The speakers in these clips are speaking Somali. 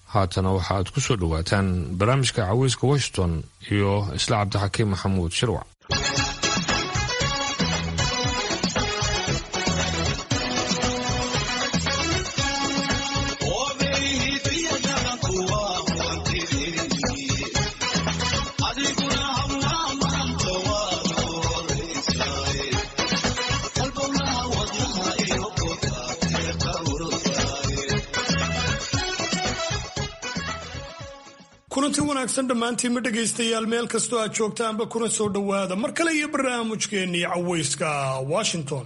haatana waxaaad ku soo dhowaataan barnaamijka caweyska washington iyo isla cabdixakiim maxamuud shirwac kulanti wanaagsan dhammaantiinma dhegaystayaal meel kastoo aad joogtaanba kuna soo dhowaada mar kale iyo barnaamijkeennii caweyska washington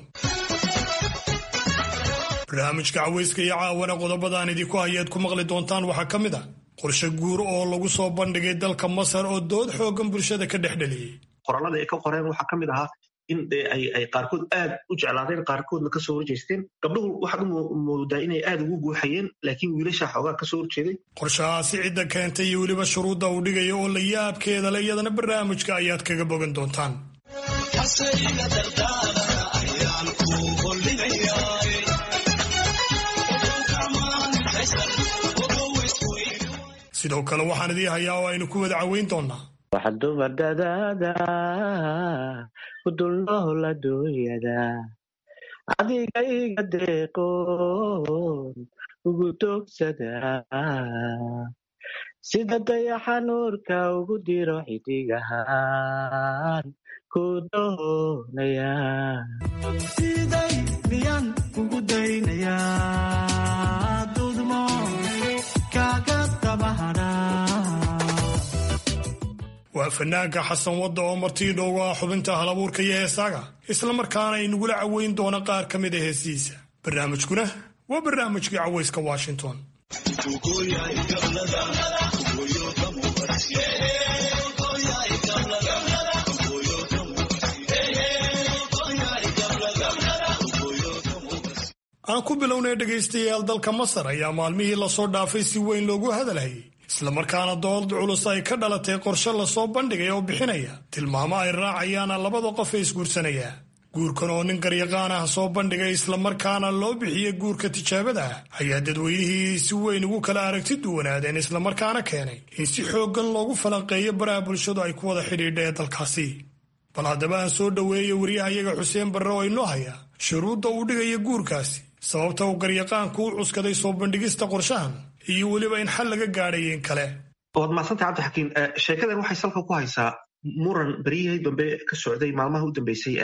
barnaamijka caweyska iyo caawana qodobadaan idinku hayaad ku maqli doontaan waxaa ka mid ah qorshe guur oo lagu soo bandhigay dalka masar oo dood xoogan bulshada ka dhex dheliyey qorallada ay ka qoreen waxaa ka mid ahaa in ay qaarkood aad u jeclaadeen qaarkoodna kasoo horjeesteen gabdhuhu waxaad u moodaa inay aad ugu guuxayeen laakiin wiilasha xoogaa kasoo horjeeday qorshahaasi cidda keentay iyo weliba shuruudda uu dhigaya oo la yaabkeeda le iyadana barnaamijka ayaad kaga bogan doontaan sidoo kale waxaan idii hayaa oo aynu ku wada caweyn doonaa waxa dumar dadaada ku dulnool adduunyada adiga iga deeqoon ugu doogsada sida dayaxa nuurka ugu diro xidigahaan ku doonaya siday miyaan ugu daynaya dudmo kaga dabahadha waa fanaanka xasan wadda oo martii dhoogu ah xubinta halabuurka iyo heesaaga islamarkaana inagula caweyn doona qaar ka mid a heesihiisa barnaamijkuna waa barnaamijkii caweyska washington aan ku bilownay dhegaystayaal dalka masar ayaa maalmihii lasoo dhaafay si weyn loogu hadalhayay islamarkaana dood culus ay ka dhalatay qorshe lasoo bandhigay oo bixinaya tilmaamo ay raacayaana labada qof ee isguursanaya guurkan oo nin garyaqaan ah soo bandhigay islamarkaana loo bixiyey guurka tijaabada ah ayaa dadweynihii si weyn ugu kala aragti duwanaadeen islamarkaana keenay in si xooggan loogu falanqeeyo baraha bulshadu ay ku wada xidhiidha ee dalkaasi bal haddaba aan soo dhoweeya wariyahayaga xuseen barre oo inoo haya shuruudda uu dhigaya guurkaasi sababta uu garyaqaanku u cuskaday soo bandhigista qorshahan iyo weliba in xal laga gaadhayo in kale waad mahadsantay cabdixakiin sheekadan waxay salka ku haysaa muran beryihii dambe ka socday maalmaha u dambeysay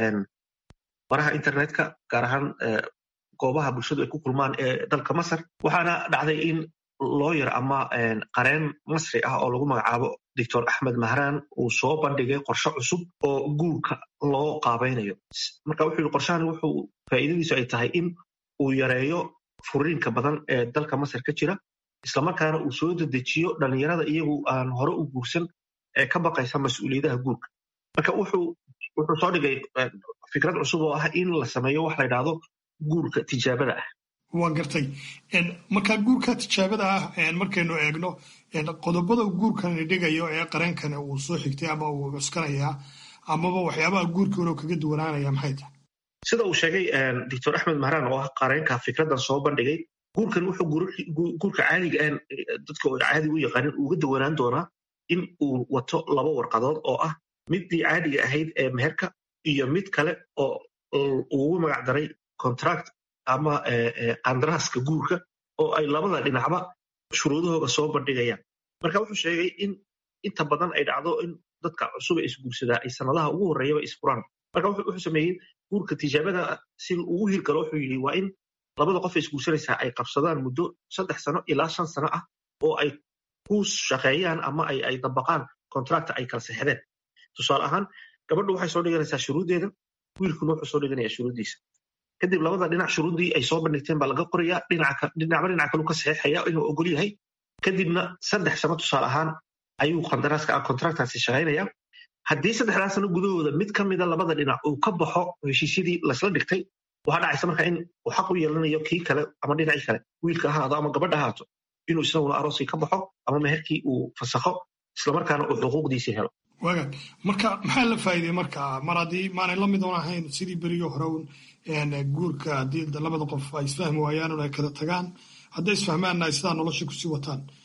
baraha internetka gaar ahaan goobaha bulshadu ay ku kulmaan ee dalka masar waxaana dhacday in looyar ama qareen masri ah oo lagu magacaabo doctor axmed mahraan uu soo bandhigay qorshe cusub oo guurka loo qaabaynayo marka wuxuu yihi qorshahan wuxuu faa'iidadiisu ay tahay in uu yareeyo furiinka badan ee dalka masar ka jira islamarkaana uu soo dedejiyo dhalinyarada iyagu aan hore u guursan ee ka baqaysa mas-uuliyadaha guurka marka wuxuu soo dhigay fikrad cusub oo ah in la sameeyo wax la ydhaahdo guurka tijaabada ah waa gartay marka guurka tijaabada ah markaynu eegno qodobada guurkani dhigayo ee qareenkani uu soo xigtay ama uu cuskanayaa amaba waxyaabaha guurkiinu kaga duwanaanaya maxay tahay sida uu sheegay doctor axmed mahraan oo ah qareenka fikraddan soo bandhigay guurkan wuxuu guurka caadiga aan dadka oo caadiga u yaqaanin uga dawanaan doonaa in uu wato laba warqadood oo ah middii caadiga ahayd ee meherka iyo mid kale oo ugu magac daray contract ama qandaraaska guurka oo ay labada dhinacba shuruudahooga soo bandhigayaan marka wuxuu sheegay in inta badan ay dhacdo in dadka cusuba isguursadaa ay sanadaha ugu horreeyaba isfuraan marka wuxuu sameeyey guurka tijaabada si ugu hirgalo wuxuu yidhi waa in labada qof ee isguursanaysaa ay qabsadaan muddo saddex sano ilaa shan sano ah oo ay ku shaqeeyaan ama ay dabaqaan contracta ay kala sexdeen tusaale ahaan gabadhu waxay soo dhiganaysaa shuruuddeeda wiilkuna wuxuu soo dhiganaya shuruuddiisa kadib labada dhinac shuruuddii ay soo bandhigteen baa laga qorayaa dhinacba dhinac kalu ka saxeexaya inuu ogol yahay kadibna saddex sano tusaale ahaan ayuu qandaraaska contractaasi shaqaynaya haddii saddexdaa sano gudahooda mid ka mida labada dhinac uu ka baxo heshiisyadii lasla dhigtay waxaa dhacaysa marka in uu xaq u yeelanayo kii kale ama dhinacii kale wiilka ahaado ama gabadha ahaato inuu isaguna arooskii ka baxo ama meherkii uu fasakho islamarkaana uu xuquuqdiisii helo waagaag marka maxaa la faa'iidey marka mar haddii maanay la mid oon ahayn sidii beriyo hore un guurka haddii labada qof ay isfahmi waayaan un ay kala tagaan hadday isfahmaanna ay sidaa nolosha kusii wataan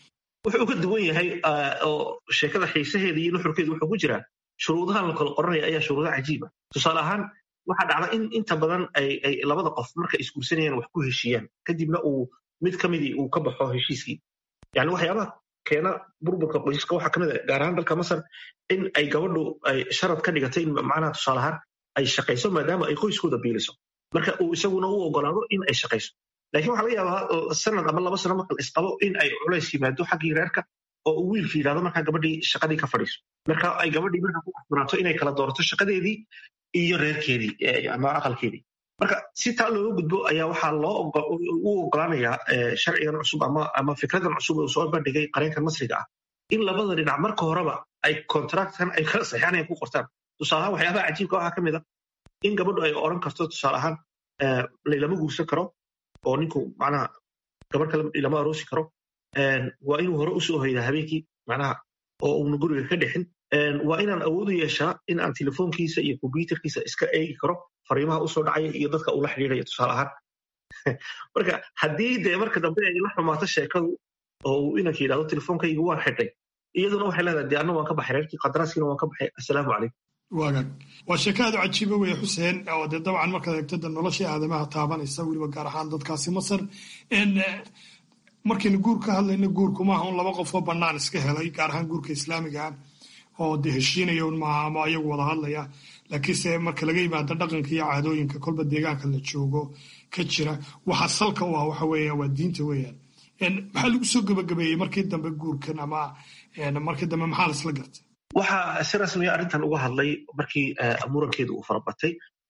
wuxuu uga duwan yahay oo sheekada xiisaheeda iyo nuxurkeedu wuxuu ku jiraa shuruudahan la kala qoranaya ayaa shuruudo cajiiba tusaale ahaan waxaa dhacda in inta badan ay labada qof marka isguursanayaan wax ku heshiiyaan kadibna uu mid ka midii uu ka baxo heshiiskii yani waxyaabaha keena burburka qoysaska waxaa kamid a gaar ahaan dalka masar in ay gabadhu ay sharad ka dhigatay in macnaha tusaale ahaan ay shaqayso maadaama ay qoyskooda biiliso marka uu isaguna u ogolaado in ay shaqayso lakin waxaa laga yaabaa sanad ama laba sano marka la isqabo in ay culays yimaado xaggii reerka oo uu wiilka yidhahdo markaa gabadhii shaqadii ka fadhiiso marka ay gabadhii marka ku asbanaato inay kala doorato shaqadeedii iyo reerkeedii ama aqalkeedii marka si taa looga gudbo ayaa waxaa loo u ogolaanayaa sharcigan cusub ama fikradan cusub uu soo bandhigay qareenkan masriga ah in labada dhinac marka horeba ay contractkan ay kala saxeexanayan ku qortaan tusaalahaan waxyaabaha cajiibka waxaa ka mid a in gabadhu ay odhan karto tusaale ahaan laylama guursan karo oo ninku macnaha gabadh kale lama aroosi karo waa inuu hore usoo hoydaa habeenkii macnaha oo uuna guriga ka dhixin waa inaan awood u yeeshaa in aan telefoonkiisa iyo kombyuterkiisa iska eegi karo fariimaha usoo dhacaya iyo dadka ula xidhiidhaya tusaale ahaan marka haddii dee marka dambe ay la xumaato sheekadu oo uu inanka yidhahdo telefoonkayga waan xidhay iyaduna waxay leedahay dee anna waan ka baxay reerkii qadaraaskiina waan ka baxay assalaamu calaykum waagaag waa sheeko aad u cajiiba weeye xuseen oo dee dabcan markaad eegto de noloshii aadamaha taabanaysa weliba gaar ahaan dadkaasi masar markaynu guur ka hadlayno guurku maaha un laba qofoo bannaan iska helay gaar ahaan guurka islaamiga oo de heshiinaya un maaha ama ayagu wada hadlaya laakiinse marka laga yimaado dhaqanka iyo caadooyinka kolba deegaanka la joogo ka jira waxa salka u ah waxa weeya waa diinta weeyaan maxaa lagu soo gebagabeeyey markii dambe guurkan ama markii dambe maxaa laisla gartay waxaa si rasmiya arrintan uga hadlay markii murankeedu uu farabatay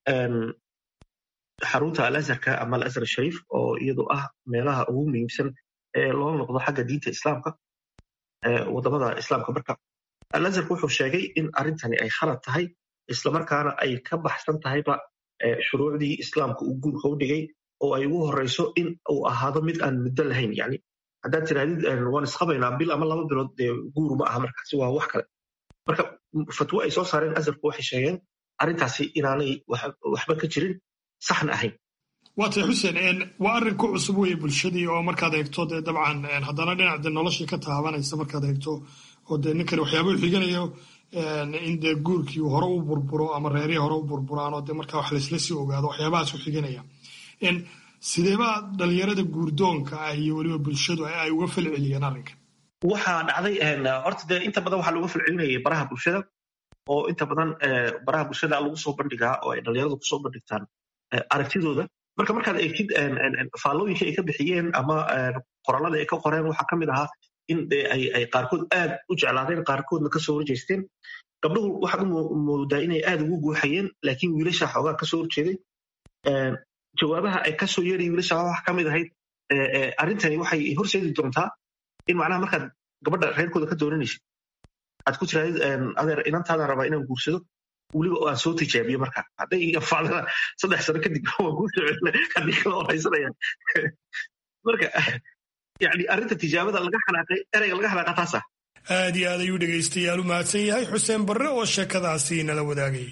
xarunta alazharka ama alazhar shariif oo iyadu ah meelaha ugu muhiimsan ee loo noqdo xagga diinta islaamka wadamada islaamka marka alazharka wuxuu sheegay in arrintani ay khalad tahay islamarkaana ay ka baxsan tahayba shuruucdii islaamka uu guurka u dhigay oo ay ugu horeyso in uu ahaado mid aan muddo lahayn yani haddaad tirahdid waan isqabaynaa bil ama laba bilood dee guur ma aha markaasi waa wax kale marka fatwo ay soo saareen azharku waxay sheegeen arrintaasi inaanay waxba ka jirin saxna ahayn waa tay xuseen waa arrin ku cusub weeye bulshadii oo markaad eegto dee dabcan haddana dhinac de noloshii ka taabanaysa markaad eegto oo dee ninkani waxyaaba u xiganayo in dee guurkii hore u burburo ama reerihii hore u burburaan oo dee markaa wax laysla sii ogaado waxyaabahaas u xiganaya sideeba dhalinyarada guurdoonka ah iyo weliba bulshadu ay uga falceliyeen arrinkan waxaa dhacday horta dee inta badan waxaa looga falcelinayay baraha bulshada oo inta badan baraha bulshada lagu soo bandhigaa oo ay dhalinyaradu kusoo bandhigtaan aragtidooda marka markaad eegtid faallooyinka ay ka bixiyeen ama qorallada ay ka qoreen waxaa ka mid ahaa in ay qaarkood aad u jeclaadeen qaarkoodna kasoo horjeesteen gabdhuhu waxaad u moodaa inay aad ugu guuxayeen laakiin wiilasha xoogaa kasoo horjeeday jawaabaha ay kasoo yeeraya wiilasha waxa ka mid ahayd arrintani waxay horseedi doontaa in macnaha markaad gabadha reerkooda ka dooranaysid aad ku tirahdid adeer inantaadaan rabaa inaan guursado weliba aan soo tijaabiyo marka hadday iga facdana saddex sano kadib waan kuu socona haddii kala horaysanaya marka yani arrinta tijaabada laga xanaaqay ereyga laga xanaaqa taasa aad iyo aad ayuu dhegaystayaal u mahadsan yahay xuseen barre oo sheekadaasi nala wadaagay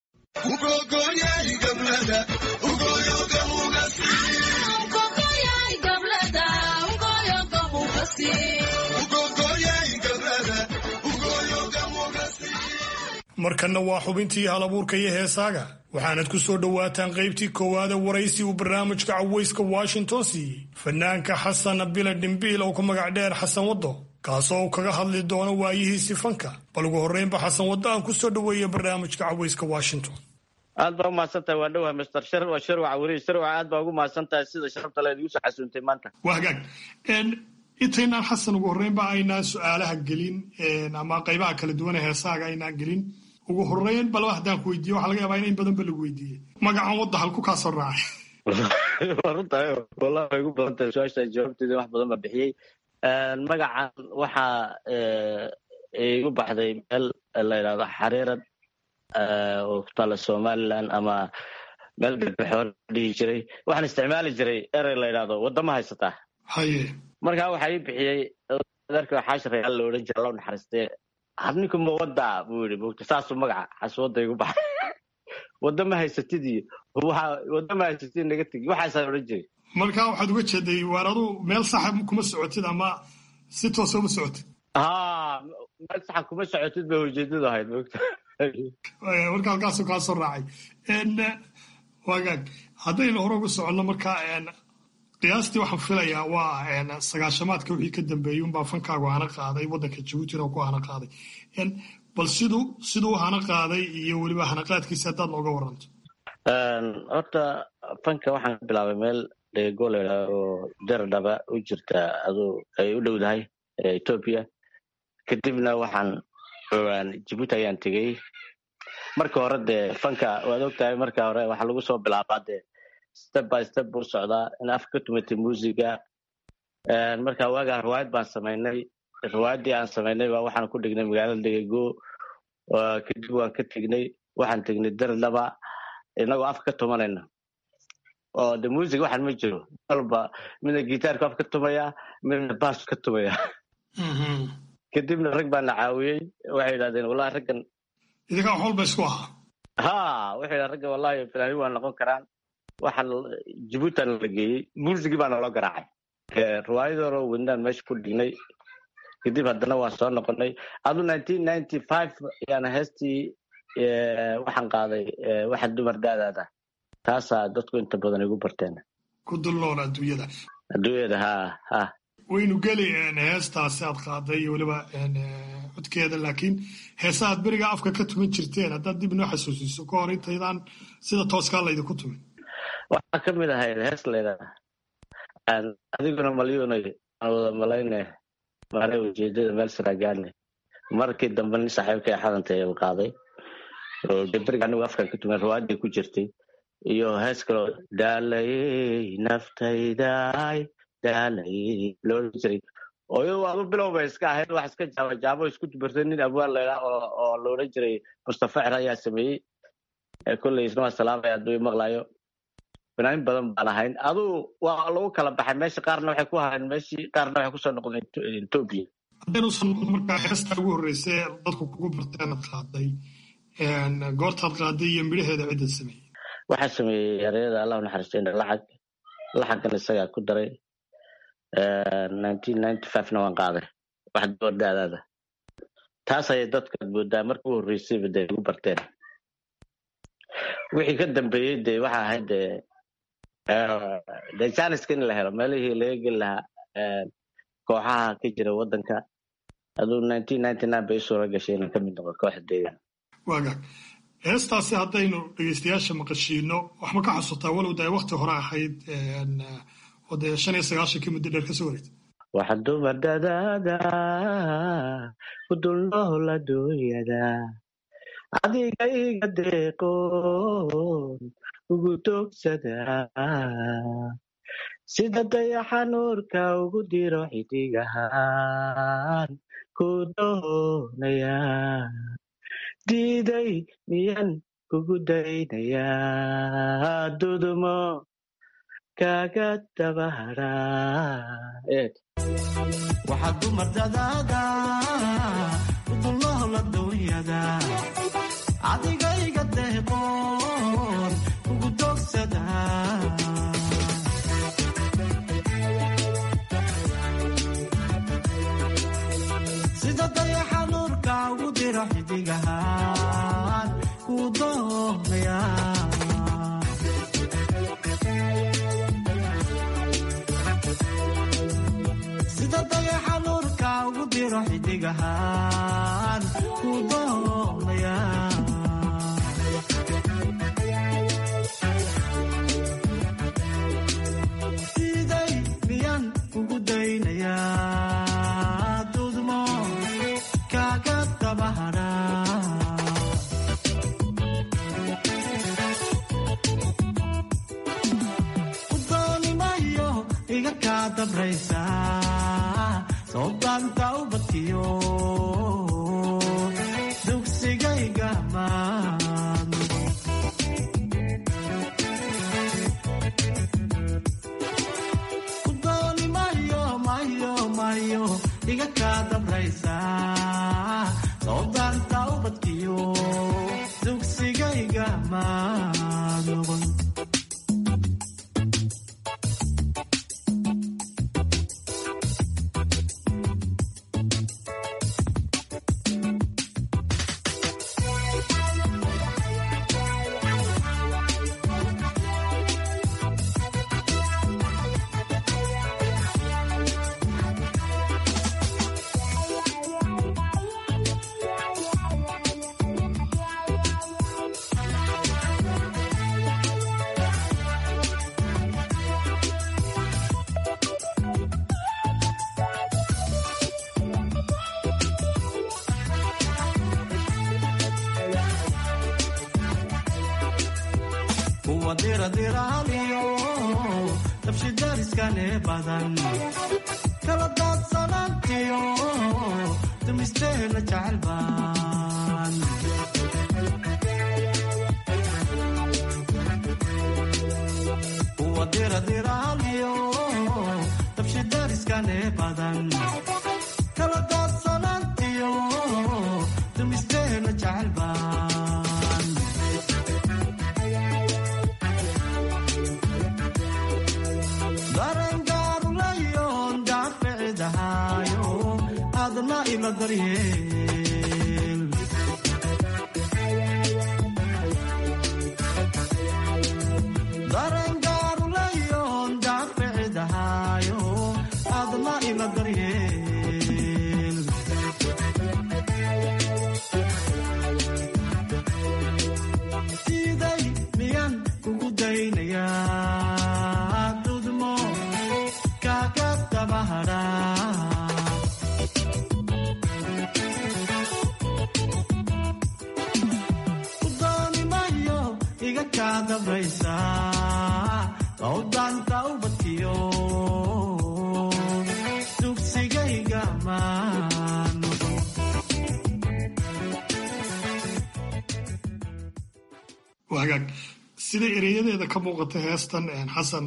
markanna waa xubintii halabuurka iyo heesaaga waxaanad ku soo dhowaataan qaybtii koowaada waraysi uu barnaamijka cawayska washington siiyey fanaanka xasan bila dhimbiil oo ku magac dheer xasan waddo kaasoo uu kaga hadli doono waayihiisi fanka bal ugu horreynba xasan waddo aan ku soo dhoweeya barnaamijka cawayska washington aad baa umahadsantahay waa dhowahay master shar waa sharwaca weriye sharwaca aad baa ugu mahadsantahay sida sharafta le idigu soo xasuuntay maanta waa hagaag intaynaan xasan ugu horreynba aynaan su-aalaha gelin ama qaybaha kala duwan ee heesaaga aynaan gelin ugu horreyn balba haddaan ku weydiiye waxa laga yaabaa in in badan ba lagu weydiiyey magacan wadda halku kaa soo raacay waa runtahay wallahi way igu badan tahay su-aasha jawaabteeda wax badan ba bixiyey magacan waxaa igu baxday meel la yidhahdo xariirad oo ku taala somaliland ama meel galbeexoor dhihi jiray waxaan isticmaali jiray erey la yidhahdo waddama haysataa haye markaa waxaa ii bixiyey adeerka xaashirayaal la odhan jira loo naxariistee harninku ma wadda buu yidhi mogta saasuu magaca xaswadda igu baxay wadda ma haysatid iyo wadda ma haysatid naga tegi waxaasaa odhan jiray markaa waxaad uga jeeday waar adu meel saxa kuma socotid ama si toosa uma socotid ha meel saxan kuma socotid bay ujeedadu ahayd mogta marka halkaasu kaa soo raacay wagaag haddaynu hore ugu soconno marka qiyaastii waxaan filayaa waa sagaashamaadka wixii ka dambeeyey unbaa fankaagu hana qaaday waddanka jabuutina ku hana qaaday bal siduu siduu hana qaaday iyo weliba hanaqaadkiisa haddaad nooga waranto horta fanka waxaan ka bilaabay meel dheego layidhaha oo daradhaba u jirta aduu ay u dhowdahay etoobiya kadibna waxaan jabuuti ayaan tegey marka hore dee fanka waad ogtahay marka hore waxaa lagu soo bilaabaa dee step by step buu socdaa in afka ka tumatay muusiga marka waagaa riwaayad baan samaynay riwaayaddii aan samaynay baa waxaan ku dhignay magaalada degego kadib waan ka tegnay waxaan tegnay daradhaba inagoo afka ka tumanayna oo de music waxaan ma jiro walba midna gitaarku af ka tumaya midna baas ka tumaya kadibna rag baa na caawiyey waxay yidhahdeen wallahi raggan idinkaa waxwalba isku ahaa ha waxay yidhahdeen raggan wallahi filaanin waa noqon karaan waxaan jabuutan la geeyey muusigii baa naloo garaacay riwaayadoro wadnaan meesha ku dhignay kadib haddana waan soo noqonay adu nineteen ninety five ayaana heestii waxaan qaaday waxa dumar daadaada taasaa dadku inta badan igu barteen ku dul nool adduunyada adduunyada ha ha waynu geli heestaasi aad qaaday iyo weliba codkeeda laakiin heesa aad beriga afka ka tuman jirteen haddaad dib inoo xasuusiso ka hor intaydaan sida tooskaa laydinku tumin waxaa ka mid ahayd hees laydaa adiguna malyuunay aan wada malayne maare ujeedada meel saraagaane markii dambe nin saaxiibkay xadantay u qaaday oo beriga anigu afkan ka tuman riwaayadii ku jirtay iyo hees kaloo daalayey naftayday daalayey loola jiray oo iyadu waaba bilow bay iska ahayd wax iska jaaba jaabo isku dubartay nin abwaan laydhaa oo loola jiray mustafa cer ayaa sameeyey kolley isna waa salaamaya hadduu maqlayo fanaanin badan baan ahayn aduu waa lagu kala baxay meesha qaarna waxay ku ahayn meeshii qaarna waxay kusoo noqdeen etoobiya haddaynuusan noqon markaa heesta ugu horreysay dadku kugu barteenad qaaday goortaad qaaday iyo midhaheeda cidda sameeyey waxaa sameeyey ereyada allah naxariistayna lacag lacaggan isagaa ku daray nineteen ninety five-na waan qaaday wax doordaadaada taas ayay dadkaad moodaa marka u horreysayba dee igu barteen wixii ka dambeeyey dee waxa ahayd dee dee janiska in la helo meelihii laga geli lahaa kooxaha ka jira waddanka aduu nineteen ninety nine bay suura gashay inaan ka mid noqo kooxda deegan waagaag heestaasi haddaynu dhegeystayaasha maqashiino waxma ka xasuutaa walow da wakti hore ahayd oo dee shan iyo sagaashankii muddo dheer kasoo wareegtay waxa dumar dadaada ku dulnool adduunyada adiga iga deeqoon ugu doogsada sida dayaxa nuurka ugu diro xidigahaan ku doonaya diiday miyan kugu daynayaa dudumo kaga dabahara waxaad dumar dadaada udulnool adduunyada adigayga deeqoon ugu doogsada sida dayaxa nuurka ugu diro xidigahaan ku doonaya sida dayaxa nuurka ugu diro xidigahaan ku doonaya siday miyan kugu daynayaa dudmo kaga dabahara udoonimayo iga kaa dabraysa soodaanta ubadkiyo dugsigayga maan udooni mayo mayo mayo iga kaa dabraysa soodaanta ubadkiyo dugsigayga maan wadiradiiraaliyo dabshidariskane badan kala daadsanaantiyo dumisteena jecel baan wadiradiiraaliyo dabshidariskane badan kala daadsanaantiyo dumisteena jecel baan darangaaruleyon daaficidahayo adna ila daryeel darangaaruleyon daaficidahayo adna ila daryeel siday miyan kugu daynayaa dudmo kaaga dabahadhaa udoonimayo iga kaa dabraysa oo daanta ubadkiyo dugsigayga maano waa hagaag sida ereyadeeda ka muuqata heestan xasan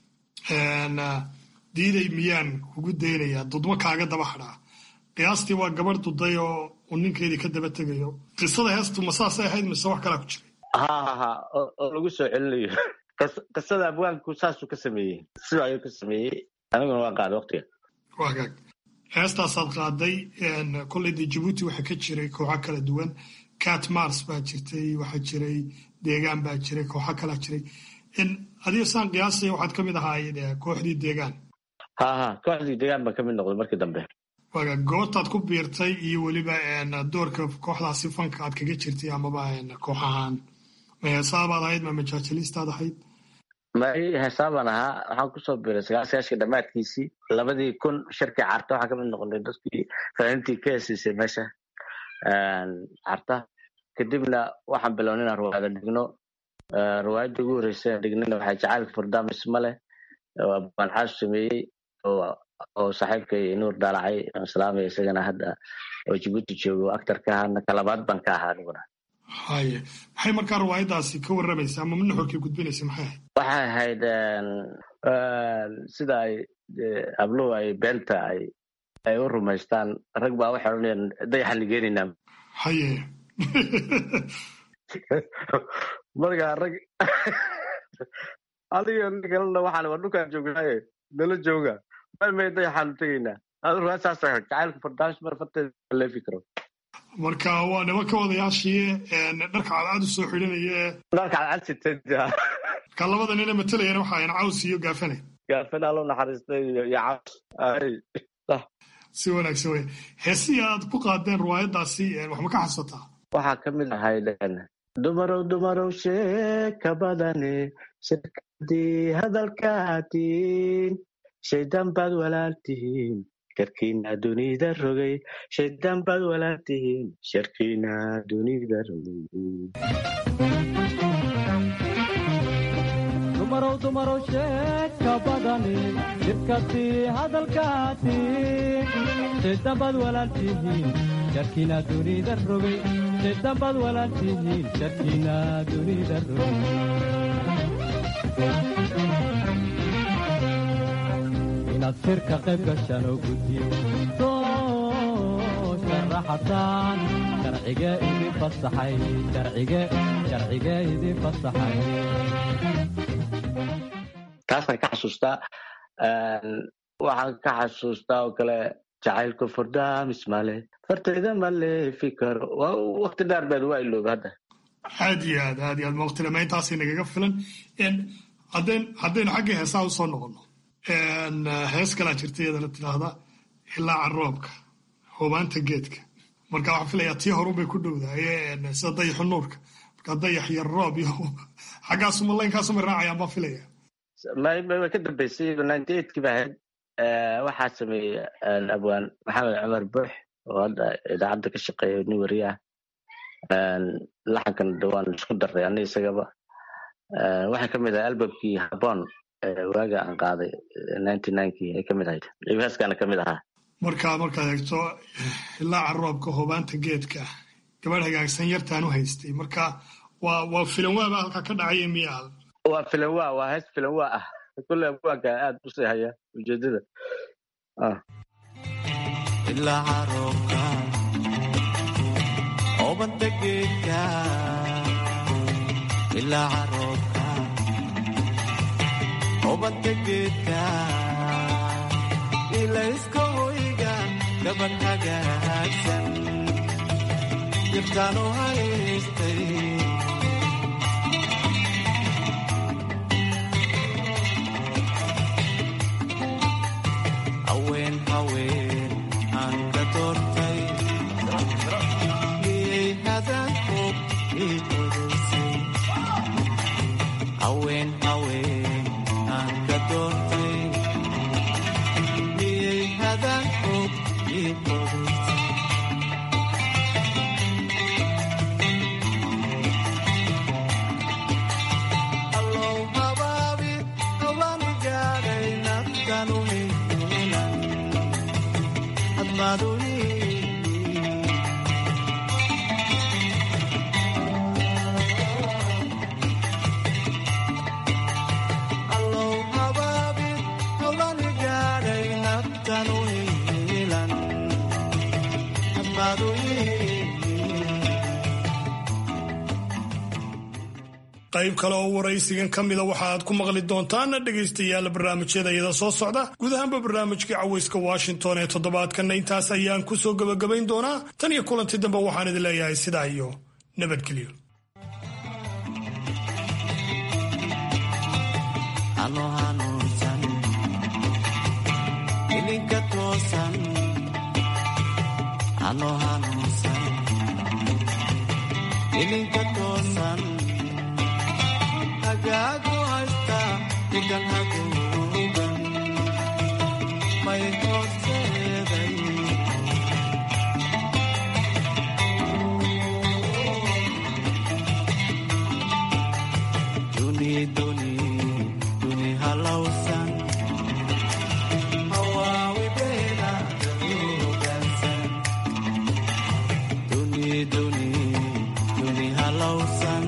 diiday miyaan kugu daynayaa dudmo kaaga daba hadhaa qiyaastii waa gabadh duday oo uu ninkeedii ka daba tegayo qisada heestu ma saasay ahayd mise wax kalaa ku jiray ha ha ha oo oo lagu soo celinayo Qis- qisada abwaanku saasuu ka sameeyey sida ayuu ka sameeyey aniguna waan qaaday waqtiga waa hagaag heestaasaad qaaday kolley dee jabuuti waxaa ka jiray kooxo kala duwan cat mars baa jirtay waxaa jiray deegaan baa jiray kooxo kalaa jiray adiga saan qiyaasaya waxaad ka mid ahaayeen eh, kooxdii deegaan ha ha kooxdii deegaan baan ka mid noqday markii dambe waaga goortaad ku biirtay iyo weliba een, doorka kooxdaasi fanka aad kaga jirtay amaba een, koox ahaan ma heesaabaad ahayd ma majaajilistaad ahayd mari heesaabaan ahaa waxaan kusoo biiray sagaasagaashka dhammaadkiisii labadii kun shirkii carta waxaan kamid noqonay dadkii fanaaniintii ka hesiisay meesha carta kadibna waxaan bilownay inaan ruwaayada dhigno Eh, ruwaayadda ugu horreysay aan dhignayna waxaa jacaylka furdaamis male oo baan xaas sameeyey oo oo saaxiibkay nuur daalacay aan salaamaya isagana hadda oo jibuuti joogo actarka ahaana kalabaad baan ka ahaa aniguna haye maxay markaa riwaayadaasi ka warramaysa ama nuxurkii gudbinaysa maxay ahayd waxay ahayd een, een, sida ay eh, habluhu ay beenta ay ay u rumaystaan rag baa waxay odhanayaan dayaxaan ligeenaynaa haye markaa rag adiga nin kalena waxaan waa dhulkaan joognaaye nala jooga may may dayaxaanu tegaynaa adu rugaa saas ahayd jacaylka fardaamis mar farteeda leefi karo marka waa nimanka odayaashii een, dharka cadcad u soo xidhanaya ee dharka cadcad marka labada nina matalayana waxa ayan caws iyo gaafane gaafina loo naxariistay iyo iyo caws ay si wanaagsan wey heesihii aad ku qaadeen riwaayadaasi een, wax ma ka xasuusataa waxaa ka mid ahayd een, dumarow dumarow sheeka badane shirkadii hadalkaatiin shaydaan baad walaaltihiin sharkiina dunida rogay shaydaan baad walaaltihiin sharkiina dunida rogay dumarow dumarow sheeka badani jidkasii hadalkaati shaydambad walaaltihiin sharkiina dunida rogay shaydambad walaaltihiin sharkiina dunida rogay inaad shirka qayb gashaan oo guddiyo soo sharaxataan sharcige idin fasaxay sharcige sharcige idin fasaxay taasaan ka xasuustaa Een, waxaan ka xasuustaa oo kale jacaylka furdaamis male fartayda ma leefi karo waa waqti dheer been waa ilooba hadda aad iyo aad aad iyo aad mawqtilama intaasay nagaga filan Een, haddayn haddaynu xagga heesaha usoo noqono Een, hees kalaa jirta iyadana tidhaahda ilaaca roobka hubaanta geedka marka waxaan filayaa tii horunbay ku dhowdahay een, sida dayaxu nuurka marka dayax iyo roob iyo xaggaasuma laynkaasuma raacayaan baan filaya may may way ka dambeysay ninety eightkii ba ahayd Eh, waxaa sameeyey een, abwaan maxamed cumar buux oo hadda idaacadda ka shaqeeya nin wariye ah Een, laxankan de waan isku daray ani isagaba waxay ka mid ahay albamkii habon waaga aan qaaday ninety ninekii ay ka mid ahayd heeskaana ka mid ahaa markaa markaad eegto ilaaca roobka hobaanta geedka gabadh hagaagsan yartaan u haystay marka waa waa filanwaaba halkaa ka dhacaya miya waa filanwa waa hees filanwa ah kulle abwaanka aad u sii haya ujeedada ilaaca roobka hoobanta geedka ilaaca roobka hoobanta geedka ilayska hoyga gabadh hagaagsan jirtaan u haystay haween haween aan ka doortay miyay hadalkood ii qodaysay haween haween aan ka doortay miyay hadalkood ii qodaysay allow habaabi habaanu gaadhay naftanu helan hadmaaduni allow habaabi habaanu gaadhay naftanu helan hadmaaduni qayb kale oo waraysigan ka mida waxa aad ku maqli doontaan dhegaystayaal barnaamijyada iyada soo socda guud ahaanba barnaamijkii cawayska washington ee toddobaadkanna intaas ayaan ku soo gebagabayn doonaa tan iyo kulanti dambe waxaan idin leeyahay sidaa iyo nabadgelyo ano hanuunsan ilinka toosan ano hanuunsan ilinka toosan hagaagu haysta dhigan haguugan may horseeday duni duni duni halawsan hawaawi beena daruugansan duni duni duni halawsan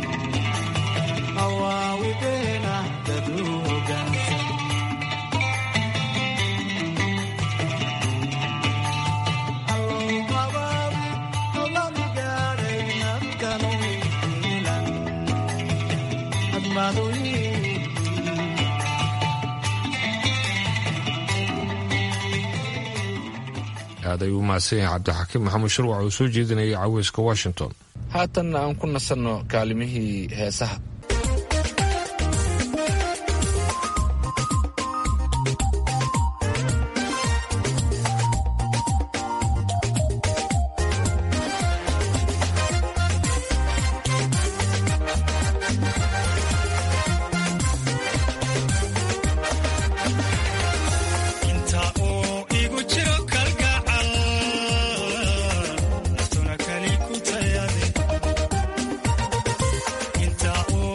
hawaawi beena daruugansan allow habaabi hawlanu gaadhay naftanu hilan aad ayuu u mahadsan yahay cabdixakiim maxamed shirwac oo soo jeedinayay caweyska washington haatanna aan ku nasanno kaalimihii heesaha inta uu igu jiro kalgacal naftuna kali ku tayade inta uu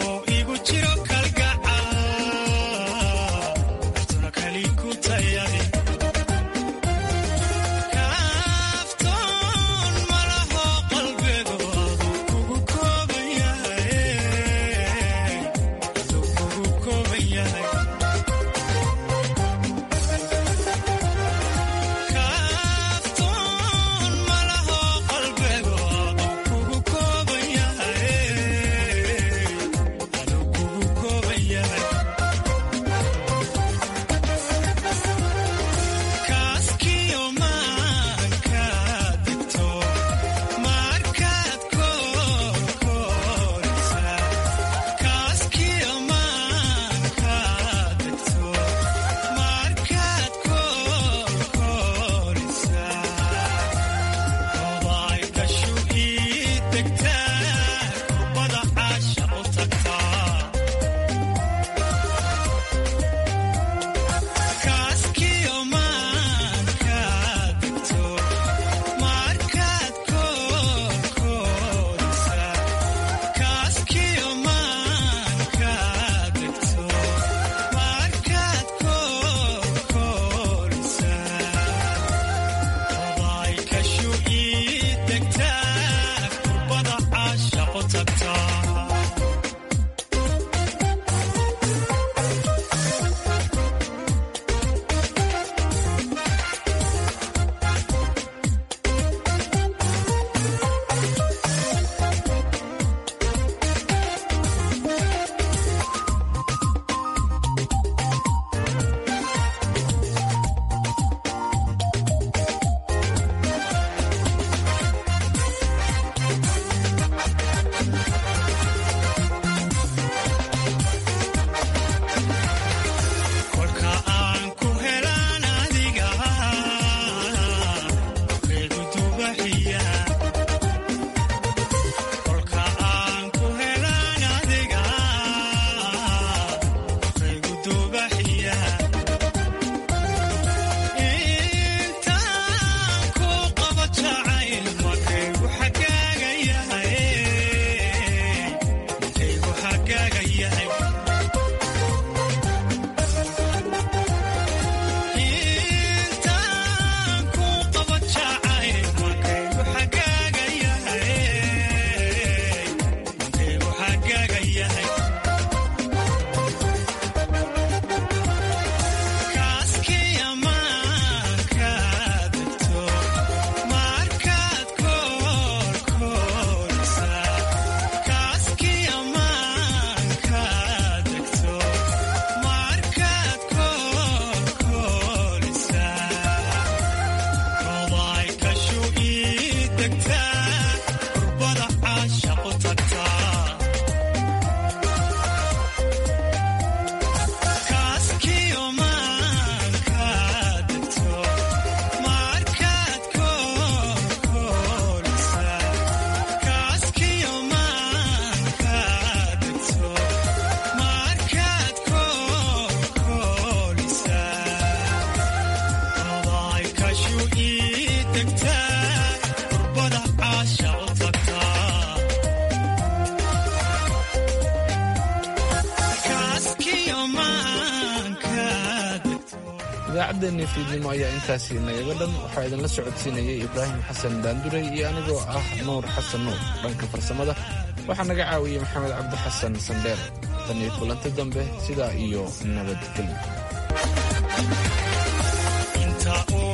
idaacaddeenii fiidnimo ayaa intaasi nagaga dhan waxaa idinla socodsiinayay ibraahim xasan daanduray iyo anigoo ah nuur xasan nuur dhanka farsamada waxaa naga caawiyey maxamed cabdi xasan sandheer tan iyo kulanti dambe sidaa iyo nabadgelyo